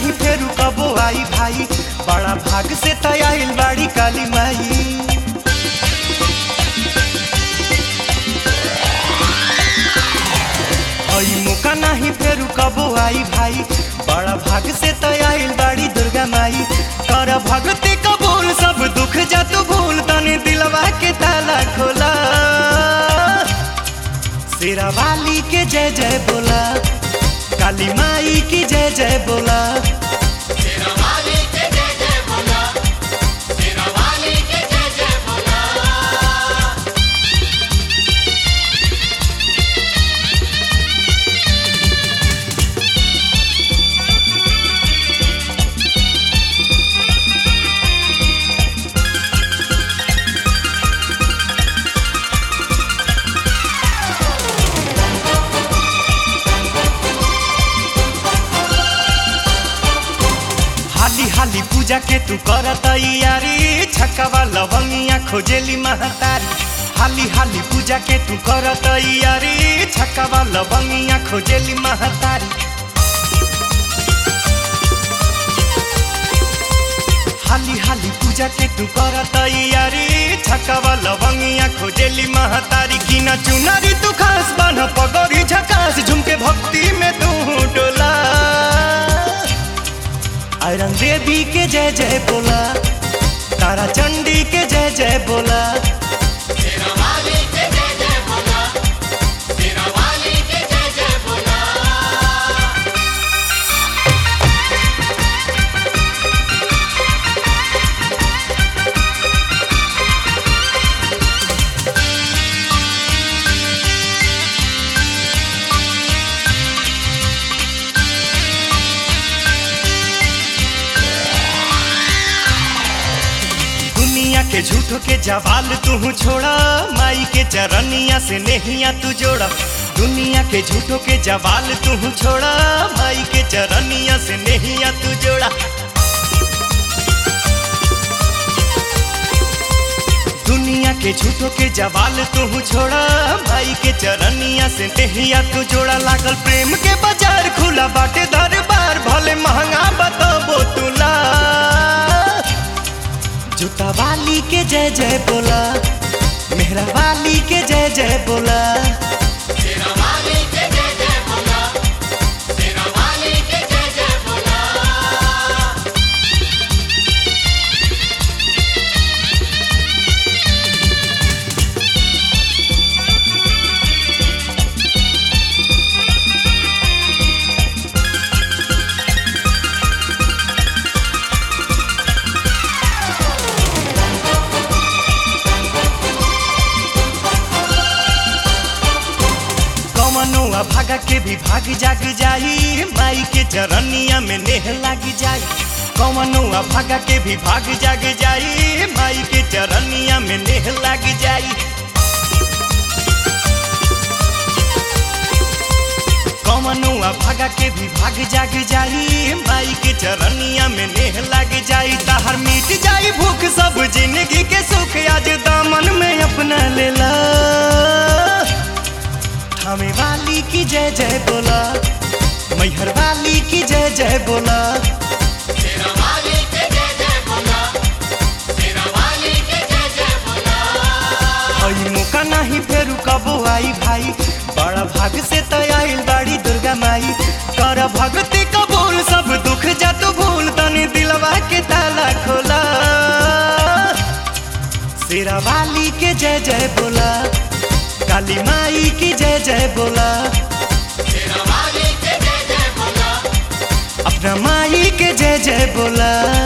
नाही फेरू कबो आई भाई बड़ा भाग से तयाइल बाड़ी काली माई आई मौका नहीं फेरू कबो आई भाई बड़ा भाग से तयाइल बाड़ी दुर्गा माई कर भगती कबूल सब दुख जा तू भूल तनी दिलवा के ताला खोला शेरा वाली के जय जय बोला काली माई की जय जय बोला शेरावाली के जय जय बोला शेरावाली के जय जय बोला हाली हाली पूजा के तू कर तैयारी छक्का लवंगिया खोजेली महतारी हाली हाली पूजा के तू कर तैयारी छक्का लवंगिया खोजेली महतारी हाली हाली पूजा के तू कर तैयारी छक्का लवंगिया खोजेली महतारी की न चुनारी तू खास बन पगड़ी झकास झुमके भक्ति में तू डोला आयरन देवी के जय जय बोला तारा चंडी के जय जय बोला शेरावाली के जय जय बोला शेरावाली के जय जय बोला दुनिया के झूठो के जवाल तू छोड़ा माई के चरनिया से नहिया तू जोड़ा दुनिया के झूठो के जवाल तू छोड़ा माई के चरनिया से नहिया तू जोड़ा दुनिया के झूठो के जवाल तू छोड़ा भाई के चरनिया से नहिया तू जोड़ा लागल प्रेम के बाजार खुला बाटे दरबार भले महंगा बताबो तुला जूता वाली के जय जय बोला मेहरा वाली के जय जय बोला शेरावाली के जय जय बोला शेरावाली के जय जय बोला कमनुआ भागा के भी भाग जाग जाई माई के चरनिया में नेह लाग जाई कमनुआ भागा के भी भाग जाग जाई माई के चरनिया में नेह लाग जाई कमनुआ भागा के भी भाग जाग जाई माई के चरनिया में नेह लाग जाई ताहर मिट जाई भूख सब जिंदगी के सुख आज दामन में अपना लेला हमें वाली की जय जय बोला मैहर वाली की जय जय बोला शेरावाली के जय जय बोला शेरावाली के जय जय बोला हई मौका नहीं फेरू कबो आई भाई बड़ा भाग से तयाइल बाड़ी दुर्गा माई कर भगती कबूल सब दुख जा तू भूल तनी दिलवा के ताला खोला शेरा वाली के जय जय बोला काली माई की जय जय बोला शेरावाली के जय जय बोला अपना माई के जय जय बोला